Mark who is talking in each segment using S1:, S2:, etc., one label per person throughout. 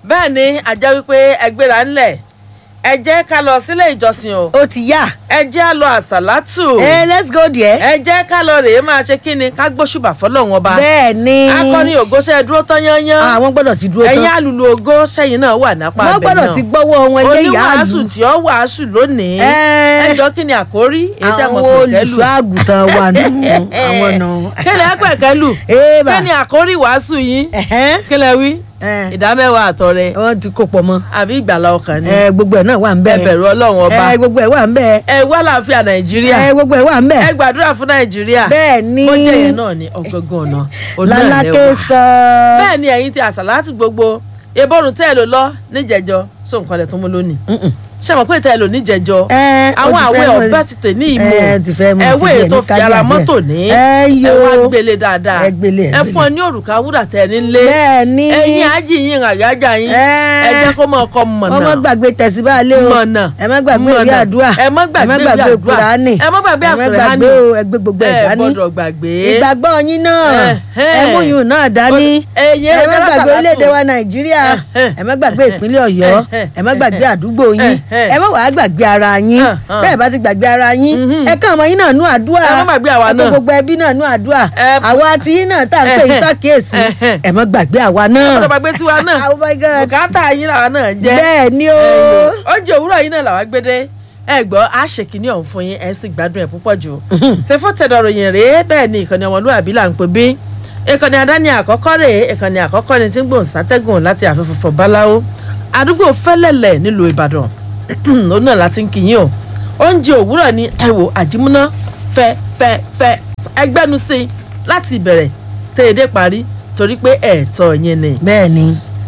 S1: bẹ́ẹ̀ ni àjẹ́ wípé ẹgbẹ́ra ńlẹ̀ ẹ jẹ́ ká lọ sílé ìjọsìn o
S2: ó ti yá
S1: ẹ jẹ́ á lọ àsàlátù
S2: ẹ let's go there.
S1: ẹ jẹ́ ká lọ rèé máa ṣe kí ni ká gbóṣùbà fọlọ́run ọba
S2: bẹ́ẹ̀ ni
S1: akọni ògóṣẹ́ dúró tán yányán
S2: àwọn gbọ́dọ̀ ti dúró
S1: ẹ̀yin
S2: tán
S1: alùlù ògo sẹ́yìn náà wà nápá
S2: wọ́n
S1: abẹ náà
S2: gbọ́dọ̀ ti gbọ́wọ́ wọn lé ìyá
S1: oníwàásù
S2: àlù
S1: tí ó wàásù lónìí
S2: Ẹ́.
S1: ẹjọ́ kí ni àkórí èyí tẹ́ mọ̀
S2: àwọn
S1: pẹ̀kẹ́lù
S2: olùṣọ́ àgùntàn wà nù àwọn nù.
S1: kí ni ẹ pẹ̀kẹ́lù
S2: Ee, bà.
S1: kí ni àkórí wàásù yín
S2: Ẹ̀hẹ́n.
S1: kí lẹ wí
S2: Ẹ̀.
S1: ìdámẹ́wàá àtọrẹ
S2: wọ́n ti kó pọ̀ mọ́
S1: àbí ìgbàlá ọkàn ni
S2: ẹ gbogbo ẹ̀ náà wà ń bẹ̀
S1: ẹ bẹ̀rù ọlọ́run ọba
S2: ẹ gbogbo ẹ̀ wà ń bẹ̀
S1: ẹ wá láàfin nàìjíríà
S2: ẹ gbogbo ẹ̀ wà ń bẹ̀
S1: ẹ gbàdúrà fún nàìjíríà
S2: bẹ́ẹ̀ ni
S1: bó jẹ́ yẹn náà ní ọgọ́gán ọ̀nà onáà
S2: lálákè
S1: lẹ́wà
S2: sọ
S1: bẹ́ẹ̀ ni ẹ̀yin ti àsàlátù gbogbo ìbọrùn tẹ́ ẹ lò lọ níjẹ̀jọ sọ nǹkan lẹ̀ tó mú lónìí ṣé mo pé tẹ́ ẹ lò níjẹ̀jọ
S2: Ẹ, ó
S1: àwọn
S2: ti
S1: àwẹ̀
S2: fẹ́ mọ-
S1: ọ̀bẹ ti tè ní ìmọ̀
S2: Ẹ, ti fẹ́ mọ
S1: ẹ̀wé
S2: síbi ẹ̀
S1: tó
S2: ní
S1: fi ara
S2: kájà
S1: mọ́tò
S2: jẹ.
S1: ní
S2: Ẹ
S1: ẹ
S2: yo.
S1: wá gbélé dáadáa
S2: Ẹ gbélé, ẹ
S1: ẹ
S2: gbélé.
S1: fún ọ ní òrùka wúrà tẹ ẹ nílé
S2: bẹ́ẹ̀ ni
S1: ẹ̀yin ájì yín àyájà yín
S2: Ẹ.
S1: ẹ jẹ́ kó mọ̀ ọkọ mọ̀nà
S2: wọ́n má gbàgbé tẹ̀síbáàlẹ̀ o
S1: mọ̀nà
S2: ẹ má gbàgbé ìwé
S1: mọ̀nà.
S2: àdúrà
S1: ẹ má gbàgbé ìwé àdúrà.
S2: kùránì
S1: ẹ má gbàgbé
S2: ẹ má
S1: àkùránì.
S2: gbàgbé o, ẹ gbé gbogbo ẹ̀
S1: ẹ
S2: dání
S1: gbọ́dọ̀ gbàgbé
S2: ìgbàgbọ́ yín náà
S1: Ẹ̀hẹ́n.
S2: ẹ mú yùn náà dání
S1: ẹ̀yin
S2: ẹ
S1: ẹ
S2: má
S1: jẹ́
S2: gbàgbé
S1: lásàlátù.
S2: orílẹ̀-èdè wa nàìjíríà
S1: Ẹ̀hẹ́n.
S2: ẹ má gbàgbé ìpínlẹ̀ ọ̀yọ́
S1: Ẹ̀hẹ́n.
S2: ẹ má gbàgbé àdúgbò yín
S1: Ẹ̀hẹ́n.
S2: ẹ má wàá gbàgbé ara yín
S1: Ẹ̀hẹ́n.
S2: bẹ́ẹ̀ bá ti gbàgbé ara yín
S1: Mhm.
S2: ẹ kàn ọmọ yín náà nú àdúrà
S1: Ẹ má gbàgbé àwa
S2: ẹ kó
S1: náà.
S2: gbogbo ẹbí náà nú àdúrà
S1: Ẹ-
S2: àwa àti yín náà tá à ń pè yín
S1: Ẹ̀hẹ́n.
S2: sákèésì
S1: Ẹ̀hẹ́n.
S2: ẹ má gbàgbé àwa náà
S1: ọ̀dọ̀ gbàgbé tiwa náà
S2: oh my god
S1: bùkátà yín làwa náà jẹ́
S2: bẹ́ẹ̀ ni o
S1: oúnjẹ òwúrọ̀ yìí náà làwa gbé dé ẹ gbọ́ a ṣe kìíní ọ̀hún fún yín ẹ sì gbádùn ẹ̀ púpọ̀ jù tẹfọ́ tẹ̀dọ̀ ròyìn rèé bẹ́ẹ̀ ni ìkànnì ọmọlúwàbí là ń pè bí ìkànnì àdáni àkọ́kọ́ rèé ìkànnì àkọ́kọ́ ni tí ń gbòǹ sátẹ́gùn láti àfẹ́fọ́fọ́ báláwo àdúgbò fẹ́lẹ́lẹ̀ nílùú ìbàdàn ó náà láti ń kìyìn o oúnjẹ òwúrọ̀ ni ẹ wò àjímúná fẹ́ fẹ́ fẹ́ ẹgbẹ́nu sí i láti ìbẹ̀rẹ̀ tẹ́ ẹ dé parí torí pé ẹ̀ẹ̀tọ́ yín ni
S2: bẹ́ẹ̀ ni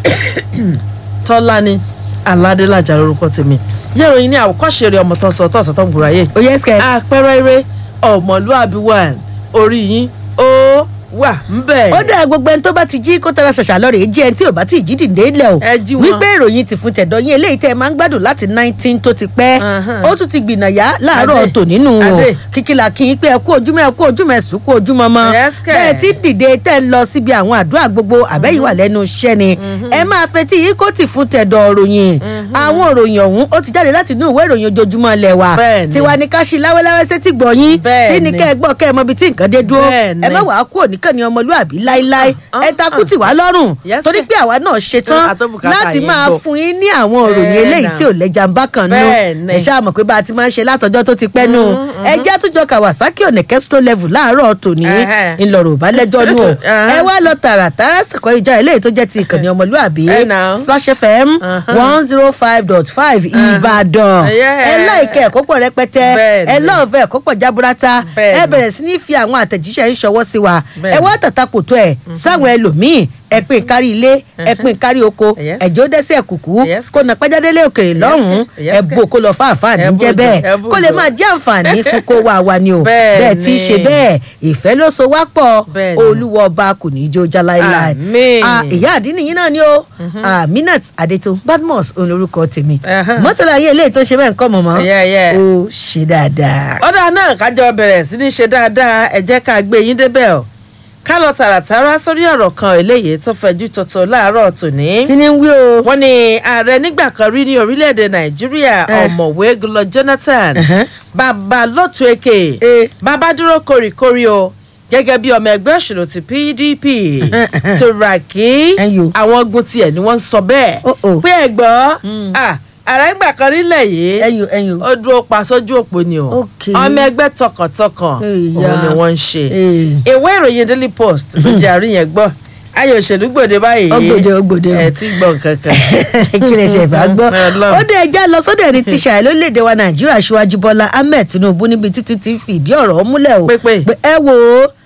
S1: tọ́lání aládélájà lórúkọ tèmi yẹ́ròyìn ní àwòkọ́ṣe rẹ̀ ọmọ tó ń sọ tó ń sọ tó ń gbòòrò ayé
S2: ó yẹ sikẹ
S1: àpẹẹrẹ eré ọmọlúàbí wà orí yín ó wà ń bẹ̀.
S2: ó dá gbogbo ẹni tó bá ti jí kó tẹ́lẹ̀ ṣàṣà lọ́rẹ̀ jí ẹni tí ò bá ti jí dìde lẹ̀ o
S1: Ẹ jí wọn.
S2: wípé ìròyìn ti fún tẹ̀dọ̀ yín eléyìí tẹ́ ẹ máa ń gbádùn láti nineteen tó ti pẹ́
S1: Ahan.
S2: ó tún ti gbìnàyà láàárọ̀
S1: Adé.
S2: tò nínú o
S1: Adé.
S2: kíkìlà kí n pé ẹ kú ojúmọ́ ẹ kú ojúmọ́ ẹ sùn kú ojúmọ́ mọ́
S1: Yes, kẹ̀.
S2: bẹ́ẹ̀ tí dìde tẹ́ ẹ lọ síbi àwọn àdúrà gbogbo àbẹ́yìí wà lẹ́nu iṣẹ́ ni ẹ máa fetí yìí kó tì fún tẹ̀dọ̀ ròyìn àwọn òròyìn ọ̀hún ó ti jáde láti inú ìwé ìròyìn ojoojúmọ́ ilẹ̀ wa
S1: Bẹ́ẹ̀ ni.
S2: tiwa ni ká ṣí láwẹ́láwẹ́ sétí gbọ̀nyìn
S1: Bẹ́ẹ̀
S2: tí ní
S1: ni.
S2: kẹ́ ẹ gbọ́ kẹ́ ẹ mọ ibi tí nǹkan dé dúró
S1: Bẹ́ẹ̀
S2: ẹ
S1: ni.
S2: má wàá kú òníkàn ní ọmọlúàbí láíláí
S1: Ah,
S2: ẹ takú tì wá lọ́rùn
S1: Yes,
S2: torí
S1: sir.
S2: pé àwa náà ṣetán
S1: Mm, àtọ́bùkátà
S2: láti
S1: yín
S2: máa
S1: gbọ́.
S2: fún yín ní àwọn òròyìn
S1: Bẹ́ẹ̀
S2: eléyìí
S1: náà.
S2: tí ò lẹ́jà ń bá kan nú
S1: Bẹ́ẹ̀ ni.
S2: ẹ ṣáà mọ̀ pé bá a ti máa ń ṣe látọjọ́ tó ti pẹ́ nù ẹ jẹ́ àtúnjọ kawasaki ọ̀nà kẹ́sítọ́ level láàárọ̀ tòní
S1: Ẹhẹ́.
S2: ńlọrọ̀ ò bá lẹ́jọ́ nù o
S1: Ẹhẹ́.
S2: ẹ wá lọ tààràtàrà sẹ̀kọ́ ìjà eléyìí tó jẹ́ ti ìkànnì ọmọlúàbí
S1: Ẹ now.
S2: splash fm
S1: Uh-huh.
S2: one zero five dot five ìbàdàn
S1: Yeah.
S2: ẹ láìkẹ́ ẹ̀kọ́ pọ̀ rẹpẹtẹ
S1: Bẹ́ẹ̀
S2: ẹ
S1: ni.
S2: lọ́ọ̀fẹ́ ẹ̀kọ́ pọ̀ jaburata
S1: Bẹ́ẹ̀
S2: ẹ
S1: ni.
S2: bẹ̀rẹ̀ sí ní fi àwọn àtẹ̀jíṣẹ́ ń ṣọwọ́ sí wa
S1: Bẹ́ẹ̀
S2: ẹ
S1: ni.
S2: wá tàtàkù tó ẹ̀ sáwọn ẹlòmíì ẹ pín kárí ilé ẹ pín kárí oko
S1: Yes.
S2: ẹjọ dẹsẹ kùkú
S1: Yes.
S2: kó nà pẹjádélé òkèrè lọ́hùnún
S1: Yes.
S2: ẹ bò kó lọ fáàfáà ní
S1: Ẹ
S2: jẹ
S1: bùdó,
S2: bẹ́ẹ̀
S1: ẹ bùdó.
S2: kó lè máa jẹ àǹfààní fún kó wá wa ni o
S1: Bẹ́ẹ̀
S2: bẹ́ẹ̀ tí í ṣe
S1: ni.
S2: bẹ́ẹ̀ ìfẹ́ ló so wá pọ̀
S1: Bẹ́ẹ̀ ni.
S2: olúwa ọba kò ní í jó já láéláé
S1: Àmín.
S2: Ah, ìyá àdínì yín náà ni o aminat adeto badmus òun lorúkọ tèmi
S1: Ẹhán.
S2: mọ́tòlá ayé eléyìí tó ṣe bẹ́ẹ̀ ń kọ́ mọ̀mọ́
S1: Yeah, yeah.
S2: ó ṣe dáadáa.
S1: ọ̀dà náà kájọ bẹ̀rẹ̀ sí ní ṣe dáadáa ẹ jẹ́ ká gbé yín débẹ̀ o ká lọ tààràtàrà sórí ọ̀rọ̀ kan eléyìí tó fẹjú tọ̀tọ̀ láàárọ̀ tòní.
S2: kí ni ń wí o.
S1: wọ́n ní ààrẹ nígbà kan rí ní orílẹ̀-èdè nàìjíríà
S2: Eh.
S1: ọ̀mọ̀wé gulọ jonathan
S2: Ẹ̀hẹ́n.
S1: bàbá lótú èké
S2: Eh.
S1: bàbá dúró kórìkórì o gẹ́gẹ́ bí ọmọ ẹgbẹ́ òṣèlú ti pdp
S2: Ẹ̀hẹ́n, ẹ̀hẹ́n.
S1: Turaki
S2: Ẹ̀yọ̀.
S1: àwọn ogun tiẹ̀ ni wọ́n ń sọ bẹ́ẹ̀
S2: Oh, oh.
S1: pé ẹ̀gbọ́n
S2: Mm.
S1: ah, ààrẹ nígbà kan nílẹ̀ yìí
S2: ẹyìn ẹyìn
S1: ó dúró pa sójú òpó ni o
S2: Ok.
S1: ọmọ ẹgbẹ́ tọkàntọkàn
S2: Ìyá.
S1: òun ni wọ́n ń ṣe
S2: Eh.
S1: ìwé ìròyìn daily post ló jẹ́ àríyàn gbọ́ ayé òṣèlú gbòde báyìí
S2: Ọgbòde, ọgbòde.
S1: ẹ ti gbọ́ nǹkan kan
S2: kí lè ṣe ìfà gbọ́.
S1: Ọlọ́run.
S2: ó dé ẹja lọ sọ́dọ̀ ẹni tí ṣàì lórílẹ̀‐èdè wa nàìjíríà ṣíwájú bọ́lá ahmed tinubu níbi títí ti fìdí ọ̀rọ̀ múlẹ̀ o.
S1: Pé pé.
S2: pé ẹ wo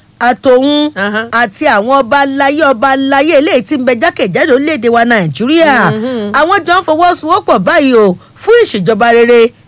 S2: àtòun
S1: Ahan.
S2: àti àwọn ọba aláyé ọba aláyé eléyìí tí ń bẹ jákèjádò orílẹ̀‐èdè wa nàìjíríà àwọn jọ ń fọwọ́sowọ́pọ̀ báyìí o fún ìṣèjọba rere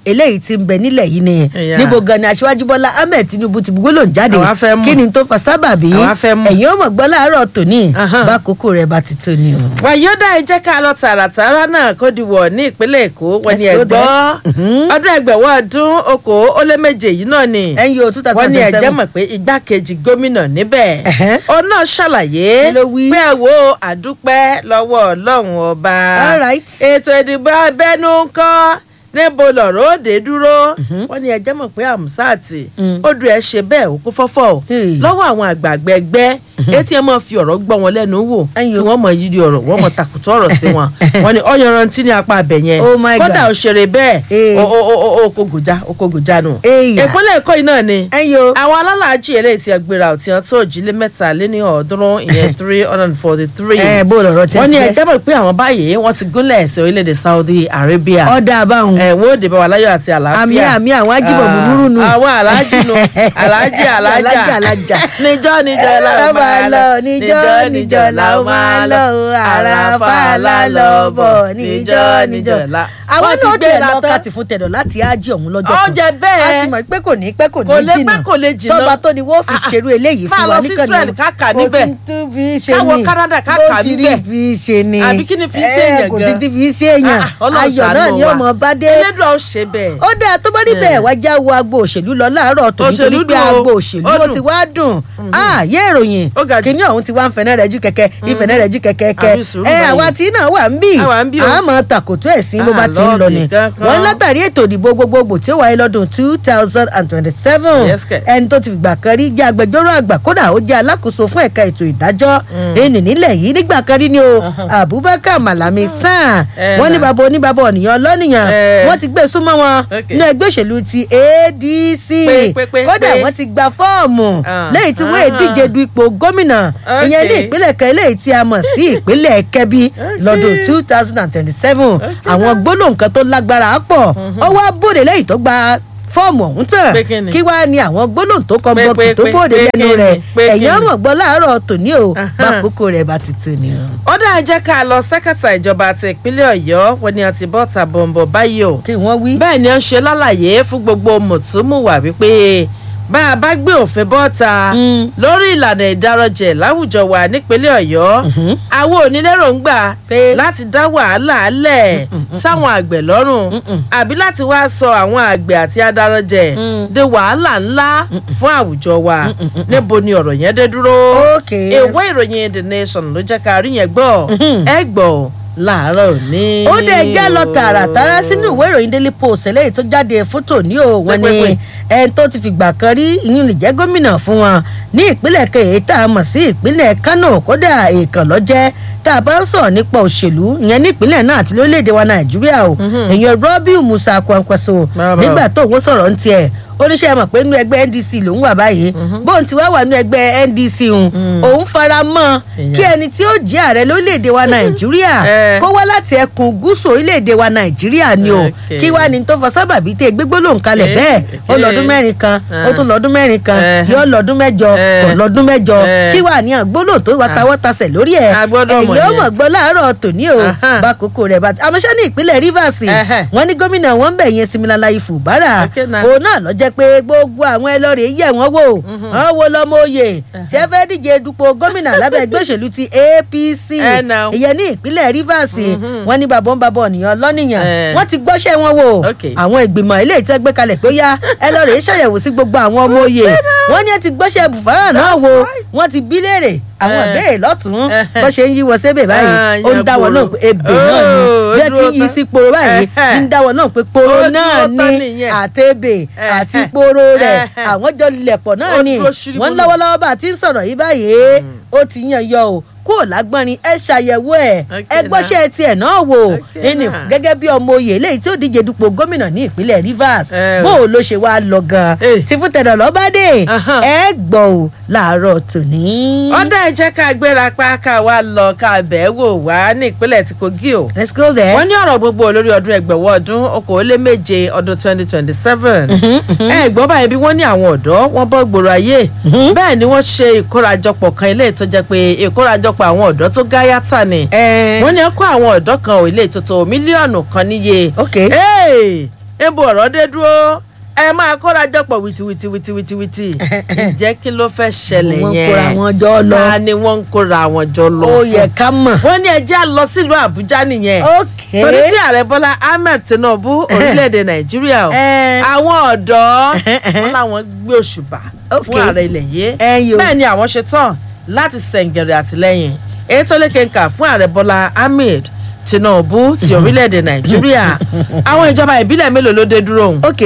S2: eléyìí ti ń bẹ nílẹ̀ yìí ni
S1: Ẹ̀yà.
S2: níbo gan ni aṣíwájú bọ́lá ahmed tinubu ti gbólóhùn jáde
S1: Àwa fẹ́ mọ̀.
S2: kí ni tó fa sábàbí
S1: Àwa fẹ́ mọ̀.
S2: ẹ̀yin ó mọ̀ gbọ́ láàárọ̀ tòní
S1: Ahan.
S2: bá kókó rẹ̀ bá ti tó ni o.
S1: wàyíọ́dà ẹ jẹ́ ká lọ tààràtàrà náà kó di wọ̀ ní ìpínlẹ̀ èkó wọ́n ní
S2: Let's go
S1: ẹ̀gbọ́
S2: there. Mhm.
S1: ọdún ẹgbẹ̀wọ́ ọdún okòó ó lé méje yìí náà ni
S2: ẹ̀yin o two
S1: wọ́n
S2: thousand
S1: ní
S2: and
S1: ẹ̀jẹ̀
S2: seven
S1: mọ̀ pé igbákejì gómìnà níbẹ̀
S2: Ẹ̀hẹ́.
S1: ó náà ṣàlàyé
S2: Kí ló wí?
S1: pé ẹ wo àdúpẹ́ lọ́wọ́ ọlọ́run ọba
S2: All right.
S1: ètò ìdìbò abẹ́nú ńkọ́ níbo lọ̀rọ̀ òde dúró wọ́n ní ẹ̀jẹ̀ mọ̀ pé àmúsáàtì
S2: Mm.
S1: ó dùn ẹ̀ ṣe bẹ́ẹ̀ ó kó fọ́fọ́ o
S2: Hey.
S1: lọ́wọ́ àwọn àgbààgbà ẹgbẹ́ etí ẹ máa fi ọ̀rọ̀ gbọ́ wọn lẹ́nu wò
S2: Ẹ̀yin
S1: tí
S2: o.
S1: wọ́n mọ̀ yídi ọ̀rọ̀ wọ́n mọ̀ takùtọ̀ ọ̀rọ̀ sí wọn wọ́n ní ọ̀yanrantí ní apá abẹ yẹn
S2: Oh my
S1: kódà
S2: God.
S1: ó ṣeré bẹ́ẹ̀
S2: Hey.
S1: ó ó ó ó kó gòjá ó kó gòjá nù.
S2: Ẹ̀yà.
S1: ìpínlẹ̀ èkó yìí náà ni
S2: ẹ̀yin o
S1: àwọn alálàájì eléyìí ti ẹgbẹ́ra ọ̀tí wọn tó òjìlé mẹ́ta lé ní ọ̀ọ́dúnrún ìyẹn three hundred and forty three
S2: ẹ̀ bó lọ̀rọ̀ tẹ́
S1: wọ́n ní
S2: ti
S1: ẹjẹ́ mọ̀ pé àwọn báyìí wọ́n ti gúnlẹ̀ sí orílẹ̀-èdè Saudi Arabia
S2: ọ̀dà àbáhùn
S1: ẹ̀ wọ́n ó dé bá wa láyọ̀ àti àlàáfíà
S2: àmì àmì àwọn ajíbọ̀
S1: Ah,
S2: búburú nù.
S1: àwọn aláàjì nù aláàjì alájà
S2: Alájà, alájà.
S1: níjọ́ níjọ́ la ó máa lọ
S2: níjọ́ níjọ́ la ó máa lọ àràfà la lọ bọ̀ níjọ́ níjọ́
S1: la.
S2: àwọn
S1: Wọ́n ti
S2: náà
S1: gbé
S2: dẹ̀
S1: la
S2: lọ
S1: tán.
S2: kàtì fún tẹ̀dọ̀ láti ájì ọ̀hún lọ́jọ́
S1: Ó jẹ bẹ́ẹ̀.
S2: a sì mọ̀ pé kò ní pẹ́ kò
S1: Kò
S2: ní
S1: lè
S2: jìnnà
S1: pẹ́, kò lè jìnnà.
S2: tọ́ba tó ni wọ́n fi
S1: Ah, ah.
S2: ṣerú eléyìí
S1: Máa
S2: fún wa
S1: lọ sí
S2: níkànnì
S1: Israel ká kà níbẹ̀.
S2: kò sí tó fi ṣe
S1: Ká wọ
S2: ni
S1: Canada ká
S2: Kò
S1: kà
S2: sí
S1: níbẹ̀.
S2: tí fi ṣe ni
S1: Àbí kí ni fi ṣe
S2: Eh,
S1: èèyàn
S2: kò sí
S1: gan?
S2: tí fi ṣe èèyàn
S1: Ah, ah, Ọlọ́run
S2: ayọ̀ náà
S1: ṣàánú
S2: ni ó
S1: wa.
S2: mọ̀ bá dé
S1: Elédùà ó ṣe bẹ́ẹ̀.
S2: ó dáa tó bá rí bẹ́ẹ̀ wá já wo agbo òṣèlú lọ láàárọ̀ tòun
S1: Òṣèlú
S2: torí pé
S1: dùn o.
S2: agbo òṣèlú
S1: Ó
S2: ó
S1: dùn.
S2: ti wá dùn ààyè ìròyìn
S1: Ó ga jù.
S2: kìíní ọ̀hún ti wá ń fẹ̀nẹ́ rẹ̀ jù kẹ̀kẹ́ ìfẹ̀nẹ́ rẹ̀ jù kẹ̀kẹ́ kẹ́
S1: Àbí sùúrù
S2: ẹ
S1: báyìí.
S2: àwa tí náà wà ń bì
S1: A wà ń bí o.
S2: àmọ́ tàkòtò ẹ̀sìn bó bá
S1: Ah,
S2: ti ń lọ ni
S1: lọ́ọ̀bì kankan.
S2: wọ́n látàrí ètò ìdìbò gbogbogbò tí ó wáyé lọ́dún two thousand and twenty-seven
S1: Yes, kẹ̀.
S2: ẹni tó ti fìgbà kan rí jẹ́ agbẹjọ́rò àgbà kódà ó jẹ́ alákòóso fún ẹ̀ka ètò ìdájọ́ ẹni nílẹ̀ yìí nígbà kan rí ni o Abubakar Malami Sàn
S1: Eh,
S2: wọ́n ní
S1: nah.
S2: bàbá oníbàbá ọ̀nìyàn lọ́nìyàn
S1: Eh.
S2: wọ́n ti gbé súnmọ́ wọn
S1: Okay.
S2: ní ẹgbẹ́ òṣèlú ti ADC
S1: Pé, pé, pé,
S2: kódà
S1: pé.
S2: wọ́n ti gba fọ́ọ̀mù
S1: Ah,
S2: lẹ́yìn tí wọ́n
S1: ah.
S2: èdíje du ipò gómìnà ìyẹn ní
S1: Okay.
S2: ìpínlẹ̀ kan eléyìí tí a mọ̀ sí ìpínlẹ̀ Kẹ́bí lọ́dún two thousand and twenty-seven àwọn gbólóhùn kan tó lágbára pọ̀ ó wá bòde lẹ́yìn tó gba fọ́ọ̀mù ọ̀hún tán
S1: Pé kí ni?
S2: kí wá ní àwọn gbólóhùn tó kọ́
S1: Pé,
S2: bọ́ọ̀kì
S1: pé,
S2: tó
S1: pé,
S2: bòde
S1: pé
S2: lẹ́nu
S1: kí ni?
S2: rẹ̀
S1: Pé kí
S2: ẹ̀yìn
S1: ni?
S2: ọmọ gbọ́ láàárọ̀ tòní o
S1: Ahan.
S2: bákòókò rẹ̀ bá ti tò ní o.
S1: ó dáa jẹ́ ká lọ sẹ́kẹ̀tà ìjọba àti ìpínlẹ̀ Ọ̀yọ́ wọ́n ní àti bọ́ta bọ̀m̀bọ̀ báyìí o
S2: kí wọ́n wí.
S1: bẹ́ẹ̀ ni ó ń ṣe lálàyé fún gbogbo mùtúmùwà wípé bá a bá gbé òfin bọ́ta
S2: Mm.
S1: lórí ìlànà ìdárọ̀jẹ̀ láwùjọ wa nípínlẹ̀ Ọ̀yọ́
S2: Mhm.
S1: àwọn onírèròǹgbà
S2: Pé-
S1: láti dá wàhálà lẹ̀ sáwọn àgbẹ̀ lọ́rùn
S2: Mm-mm.
S1: àbí láti wá sọ àwọn àgbẹ̀ àti adarọ̀jẹ̀
S2: Mm.
S1: de wàhálà ńlá fún àwùjọ wa níbo ni ọ̀rọ̀ yẹn dé dúró
S2: Okay.
S1: ìwé ìròyìn The Nation ló jẹ́ ká rí yẹn gbọ́
S2: Mhm.
S1: ẹ gbọ́ láàárọ̀ òní.
S2: ó dẹ̀ já lọ tààràtàrà sínú ìwé ìròyìn daily post eléyìí tó jáde fótó ní o wọn ni
S1: Pẹ́pẹ́pẹ́.
S2: ẹni tó ti fìgbà kan rí ìyún lè jẹ́ gómìnà fún wọn ní ìpínlẹ̀ kẹyẹ tá a mọ̀ sí ìpínlẹ̀ kánò kódà èèkàn lọ́jẹ́ tá a bá ń sọ̀rọ̀ nípa òṣèlú ìyẹn ní ìpínlẹ̀ náà àti lórílẹ̀‐èdè wa nàìjíríà o èèyàn Rabiu Musa Kwankwaso
S1: Bàbá.
S2: nígbà tó òun sọ̀rọ̀ ń tiẹ̀ oníṣẹ́ mọ̀ pé nínú ẹgbẹ́ NDC lòún wà báyìí bóun ti wá wà nínú ẹgbẹ́ NDC òun òun fara mọ́
S1: Ìyẹn.
S2: kí ẹni tí ó jẹ́ ààrẹ lórílẹ̀‐èdè wa nàìjíríà
S1: Eh.
S2: kó wá láti ẹkùn gúúsù orílẹ̀-èdè wa nàìjíríà ni o
S1: Okay.
S2: kí wá ní tó fa sábàbí tẹ gbégbó lòun kalẹ̀
S1: Okay.
S2: bẹ́ẹ̀ ó
S1: Okay.
S2: lọ́dún mẹ́rin kan ó
S1: Ah.
S2: tún lọ́dún mẹ́rin kan
S1: Eh.
S2: yóò lọ́dún mẹ́jọ
S1: Eh.
S2: kò lọ́dún mẹ́jọ
S1: Eh.
S2: kí wá ní àgbólò tó wà tawọ́tasẹ̀ lórí ẹ̀
S1: A gbọ́dọ̀ mọ̀
S2: èyí ó
S1: yẹn.
S2: mọ̀ gbọ́ láàárọ̀ tòní o
S1: Aha.
S2: bá kókó rẹ̀ bá àmọ́ṣẹ́ ní ìpínlẹ̀ Rivers
S1: Ẹhẹ́.
S2: wọ́n ní gómìnà wọn ń bẹ̀ yẹn Similala Ifubara
S1: Okay now.
S2: òun náà lọ jẹ́ pé gbogbo àwọn ẹlọ́rìí yẹ̀ wọ́n wò wọ́n wo lọ́mọ oyè tí ẹ fẹ́ díje dupò gómìnà lábẹ́ ẹgbẹ́ òṣèlú ti APC
S1: Eh, now.
S2: ìyẹn ní ìpínlẹ̀ Rivers
S1: Mhm.
S2: wọ́n ní bàbá ń bàbá ọ̀nìyàn lọ́nìyàn
S1: Eh.
S2: wọ́n ti gbọ́ṣẹ́ wọn wò
S1: Okay.
S2: àwọn ìgbìmọ̀ ilé ìtẹ́ gbé kalẹ̀ pé ó yá ẹ lọ rèé ṣàyẹ̀wò sí gbogbo àwọn ọmọ oyè wọ́n ní ẹ ti gbọ́ṣẹ́ bùfárà náà
S1: That's
S2: wò
S1: right.
S2: wọ́n ti bí léèrè àwọn
S1: Eh.
S2: ìbéèrè lọ́tún
S1: Eh.
S2: bó ṣe ń yí wọ sébè báyìí
S1: Ah,
S2: ó ń
S1: yẹn
S2: dá wọn náà
S1: poro.
S2: pé ebè náà ni
S1: Oh,
S2: bí ẹ
S1: ó
S2: ti
S1: dúró
S2: ń yí
S1: tán.
S2: sí poro báyìí
S1: Eh.
S2: ń dá wọn náà pé poro
S1: Ó
S2: náà
S1: dúró tán
S2: ni
S1: nìyẹn.
S2: àtẹ̀bè
S1: Eh.
S2: àti poro rẹ̀
S1: Eh.
S2: àwọn jọ lẹ̀pọ̀ náà
S1: Ó
S2: ni
S1: dúró ṣírímù
S2: wọ́n
S1: nù.
S2: lọ́wọ́lọ́wọ́ bá a ti ń sọ̀rọ̀ yìí báyìí ó ti yàn yọ o kúrò lágbọ́nrin ẹ ṣàyẹ̀wò ẹ̀
S1: Okay
S2: ẹ gbọ́ṣẹ́ tiẹ̀ náà wò
S1: Okay
S2: ẹnì
S1: now.
S2: gẹ́gẹ́ bí ọmọ oyè eléyìí tí ó díje dupò gómìnà ní ìpínlẹ̀ Rivers
S1: Eh.
S2: bó o ló ṣe wá lọ gan
S1: Eh.
S2: tí fún tẹ̀dọ̀ lọ́ba dé
S1: Aha.
S2: ẹ gbọ́ ò láàárọ̀ tòní.
S1: ọ̀dà ẹ jẹ́ ká gbéra pa ká wá lọ ká bẹ́ẹ̀ wò wá ní ìpínlẹ̀ tí Kogi o.
S2: let's go there.
S1: wọ́n ní ọ̀rọ̀ gbogbo lórí ọdún ẹgbẹ̀wọ́ ọdún okòóléméje ọdún twenty twenty seven. ẹ gbọ́ báyìí bí wọ́n ní àwọn ọ̀dọ́ wọ́n bọ́ gbòòrò ayé bẹ́ẹ̀ ni wọ́n ṣe ìkórajọpọ̀ kan ilé tó jẹ́ pé ìkórajọpọ̀ àwọn ọ̀dọ́ tó gáyàtà ni.
S2: ẹ
S1: wọ́n ní ẹ kó àwọn ọ̀dọ́ kan ò ilé ìtòtò mílíọ̀nù kan níye.
S2: ok
S1: Hey! níbo ọ̀rọ̀ dé dúró ẹ máa kóra jọpọ̀ wìtìwìtì wìtìwìtì ǹjẹ́ kí ló fẹ́ ṣẹlẹ̀
S2: Wọ́n
S1: yẹn
S2: kóra wọn jọ lọ.
S1: ta ni wọ́n ń kóra wọn jọ lọ
S2: ó
S1: fún?
S2: yẹ ká mọ̀.
S1: wọ́n ní ẹjẹ́ á lọ sílùú àbújá nìyẹn
S2: ok
S1: torí bí ààrẹ bọ́lá ahmed tinubu orílẹ̀-èdè nàìjíríà o
S2: Eh.
S1: àwọn ọ̀dọ́ wọn làwọn gbé òṣùbà
S2: Ok.
S1: fún ààrẹ ilẹ̀ yìí
S2: Ẹ̀yin o.
S1: bẹ́ẹ̀ ni àwọn ṣe tán láti sẹ̀ǹgẹ̀rẹ̀ àtìlẹ́yìn èyí tó lékenkà fún ààrẹ bọ́lá ahmed tinubu ti orílẹ̀-èdè nàìjíríà àwọn ìjọba ìbílẹ̀ mélòó ló dé dúró òun.
S2: ok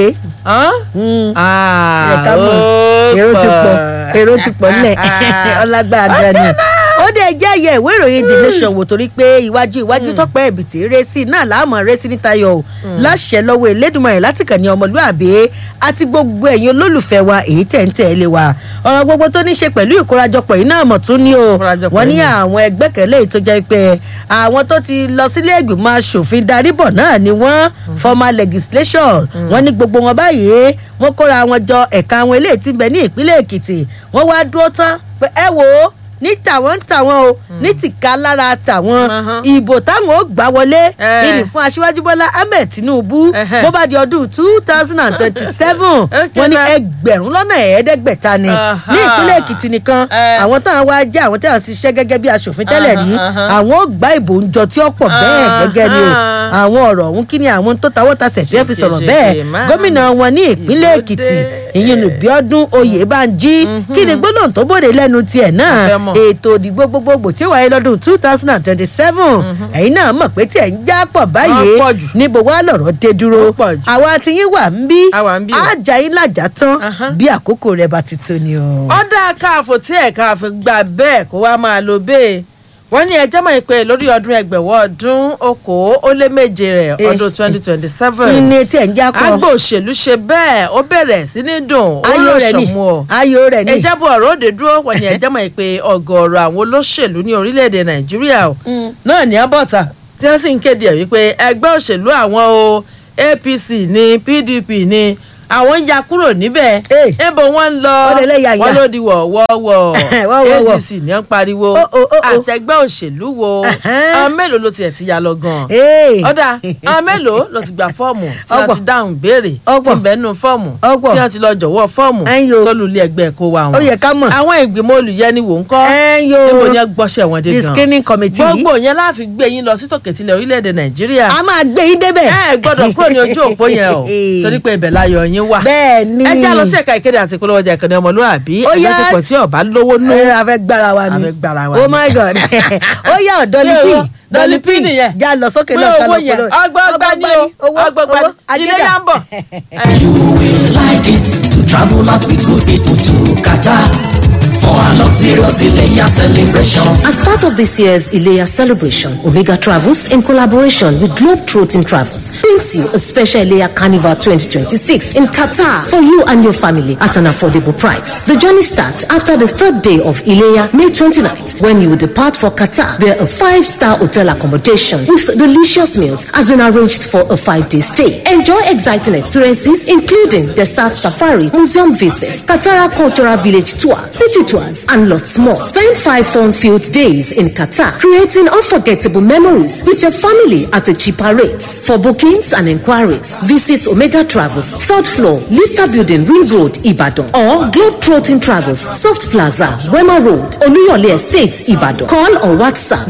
S2: Mm.
S1: Ah,
S2: Ẹ ká mọ̀.
S1: ó
S2: èrò ti pọ̀
S1: pọ̀.
S2: èrò ti pọ̀ nílẹ̀ ọlágbára gan ni ó dé jẹ́ àyẹ̀ ìwé ìròyìn the nation wò torí pé iwájú iwájú tọ́pẹ́ ẹ̀bìtì rẹ́sì náà láàmú rẹ́sì níta yọ ò láṣẹ lọ́wọ́ elédùnmọ̀rẹ́ láti kàn ní ọmọlúàbí àti gbogbo ẹ̀yin olólùfẹ́ wa èyí tẹ̀ ń tẹ̀lé wa ọ̀rọ̀ gbogbo tó ní ṣe pẹ̀lú ìkórajọpọ̀ yìí náà mọ̀ tún ní o
S1: Ìkórajọpọ̀
S2: wọ́n ní
S1: yìí.
S2: àwọn ẹgbẹ́kẹ̀lé tó jẹ́ pé àwọn tó ti lọ sílé ìgbìmọ̀ asòfin darí bọ̀ náà ni wọ́n formal legislation wọ́n ní gbogbo wọn báyìí wọ́n kóra wọn jọ ẹ̀ka àwọn eléyìí tí ń bẹ ní ìpínlẹ̀ èkìtì wọ́n wá dúró tán pé ẹ wò ó ní tàwọn ń tàwọn o ní tìka lára tàwọn
S1: Uh-huh.
S2: ìbò táwọn ó gbà wọlé
S1: Eh.
S2: ìní fún aṣíwájú bọ́lá ahmed tinubu
S1: Ẹhẹ́.
S2: bó bá di ọdún two thousand and twenty-seven
S1: Okay,
S2: wọ́n ní
S1: na.
S2: ẹgbẹ̀rún lọ́nà ẹ̀ẹ́dẹ́gbẹ̀ta ni
S1: Aha.
S2: ní ìpínlẹ̀ èkìtì nìkan
S1: Eh.
S2: àwọn táwọn wá jẹ́ àwọn táwọn ti ṣiṣẹ́ gẹ́gẹ́ bí aṣòfin tẹ́lẹ̀ rí
S1: Aha, aha.
S2: àwọn ó gbá ìbò ń jọ tí ó pọ̀ bẹ́ẹ̀ gẹ́gẹ́ ni o
S1: Aha.
S2: àwọn ọ̀rọ̀ ọ̀hún kí ni àwọn tó tawọ́ tasẹ̀ tí wọ́n fi sọ̀rọ̀
S1: Ṣèkè,
S2: bẹ́ẹ̀
S1: ṣèkè, máa.
S2: gómìnà wọn ní ìpínlẹ̀
S1: Ìlú
S2: èkìtì
S1: dé.
S2: ìyẹn olùbíọ́dún oyèbánjí kí ni gbólóhùn tó bòde lẹ́nu tiẹ̀ náà
S1: A fẹ́ mọ̀.
S2: ètò òdìgbò gbogbogbò tí ó wáyé lọ́dún two thousand and twenty-seven ẹ̀yin náà mọ̀ pé tiẹ̀ ń já pọ̀ báyìí
S1: Wọ́n pọ̀ jù.
S2: níbo wá lọ̀rọ̀ dé dúró
S1: Wọ́n pọ̀ jù.
S2: àwa ti yín wà ń bí
S1: A wà ń bí o.
S2: àjà yín làjà tán
S1: Aha.
S2: bí àkókò rẹ̀ bá ti tó ni o.
S1: ọ̀dà káàfó tí ẹ̀ka àfi gbà bẹ́ẹ̀ kó wá máa lo bẹ́ẹ̀ wọ́n ní ẹjẹ́ mọ̀ pé lórí ọdún ẹgbẹ̀wọ́ ọdún okòó ó lé méje rẹ̀
S2: Eh.
S1: ọdún twenty twenty seven
S2: ní tiẹ̀ ń já kọ́
S1: agbo òṣèlú ṣe bẹ́ẹ̀ ó bẹ̀rẹ̀ sí ní dùn ó
S2: ayò
S1: lọ
S2: rẹ̀ ni
S1: ṣọ̀mù ọ̀
S2: ayò rẹ̀ ni.
S1: ìjábọ̀ ọ̀rọ̀ òde dúró wọ́n ní ẹjẹ́ mọ̀ pé ọ̀gọ̀ọ̀rọ̀ àwọn olóṣèlú ní orílẹ̀-èdè nàìjíríà o
S2: Mm.
S1: náà ní abọ́ta tí wọ́n sì ń kéde ẹ̀ wípé ẹgbẹ́ òṣèlú àwọn o apc ní pdp ní àwọn ń ya kúrò níbẹ̀
S2: Eh.
S1: níbo wọ́n ń lọ
S2: Ó lè lẹ́yà yà.
S1: wọ́n ló di wọ̀wọ́wọ́
S2: Wọ́wọ́wọ́.
S1: adc ní ń pariwo
S2: Oh, oh, oh, oh.
S1: àtẹgbẹ́ òṣèlú wo
S2: Ẹ̀hẹ́n.
S1: àwọn mélòó ló tiẹ̀ ti ya lọ gan-an
S2: Ee.
S1: ọ̀dà àwọn mélòó ló ti gba fọ́ọ̀mù tí wọ́n
S2: Ọ̀pọ̀.
S1: ti dáhùn béèrè
S2: Ọ̀pọ̀.
S1: tí ń bẹ́ẹ̀ nù fọ́ọ̀mù
S2: Ọ̀pọ̀.
S1: tí wọ́n ti lọ jọ̀wọ́ fọ́ọ̀mù
S2: Ẹ̀yin o.
S1: sólù ilé ẹgbẹ́ kó wa wọn.
S2: Ó yẹ ká mọ̀.
S1: àwọn ìgbìmọ̀ olùyẹniwò ń kọ́
S2: Ẹ̀yin o.
S1: níbo ni ẹ gbọ́sẹ̀ wọn dé
S2: the
S1: gan.
S2: screening committee yìí
S1: gbogbo yẹn láàfin gbé yín lọ sí tòkètìlẹ̀ orílẹ̀-èdè nàìjíríà
S2: a máa gbé yín débẹ̀.
S1: ẹ gbọ́dọ̀ kúrò ní ojú òpó yẹn o torí pé ibẹ̀ láyọ̀ yín wà.
S2: bẹ́ẹ̀ ni.
S1: ẹ já lọ sí ẹ̀ka ìkéde àti ìpolówó ọjà ìkànnì ọmọlúwàbí
S2: Ó yá.
S1: ẹgbẹ́sẹ̀pọ̀ tí ọba lówó nú.
S2: ẹ a fẹ́ gbára wa ni.
S1: A fẹ́ gbára wa
S2: oh
S1: ni.
S2: my god. ó yà ọ́
S1: Ṣé
S2: dọ́lípì.
S1: o? Dolly P nìyẹn.
S2: já lọ sókè
S1: pé
S2: náà ká
S1: owó
S2: lọ
S1: yẹn
S2: polówó.
S1: ọgbọgba ni o
S2: owó
S1: ọgbọgba
S2: owó
S1: ni ilé yà ń bọ̀.
S3: You will like it to travel out with good people to Qatar for a luxurious Ileya celebration.
S4: As part of this year's Ilea celebration, Omega Travels, in collaboration with Globetrotting Travels, brings you a special Ilea Carnival 2026 in Qatar for you and your family at an affordable price. The journey starts after the third day of Ilea, May 29th, when you will depart for Qatar, where a five-star hotel accommodation with delicious meals has been arranged for a five-day stay. Enjoy exciting experiences, including desert safari, museum visits, Qatar Cultural Village tour, city tours, and lots more. Spend five fun-filled days in Qatar, creating unforgettable memories with your family at a cheaper rate. For bookings and inquiries, visit Omega Travels, third floor, Lista Building, Ring Road, Ibadan, or Globetrotting Travels, Soft Plaza, Wema Road, Oluyole Estate, Ibadan. Call or WhatsApp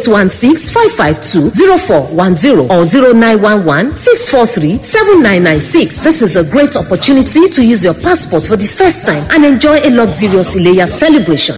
S4: 0816-552-0410 or 0911-643-7996. This is a great opportunity to use your passport for the first time and enjoy a luxurious Ileya celebration.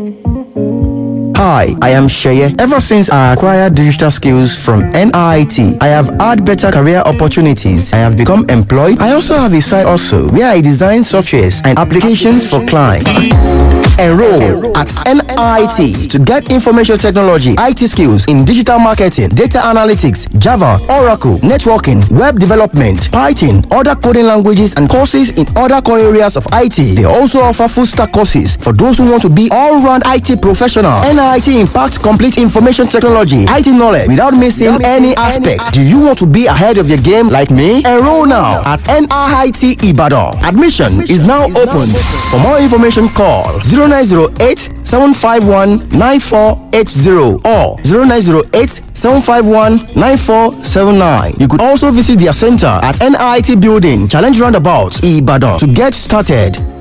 S5: Hi, I am Sheye. Ever since I acquired digital skills from NIT, I have had better career opportunities. I have become employed. I also have a side also where I design softwares and applications for clients. Enroll at NIT to get information technology, IT skills in digital marketing, data analytics, Java, Oracle, networking, web development, Python, other coding languages, and courses in other core areas of IT. They also offer full stack courses for those who want to be all round IT professional. NIT NIT impacts complete information technology, IT knowledge without missing any aspect. Do you want to be ahead of your game like me? Enroll now at NIT Ibadan. Admission is now open. For more information, call 0908 751 9480 or 0908 751 9479. You could also visit their center at NIT Building, Challenge Roundabout, Ibadan to get started.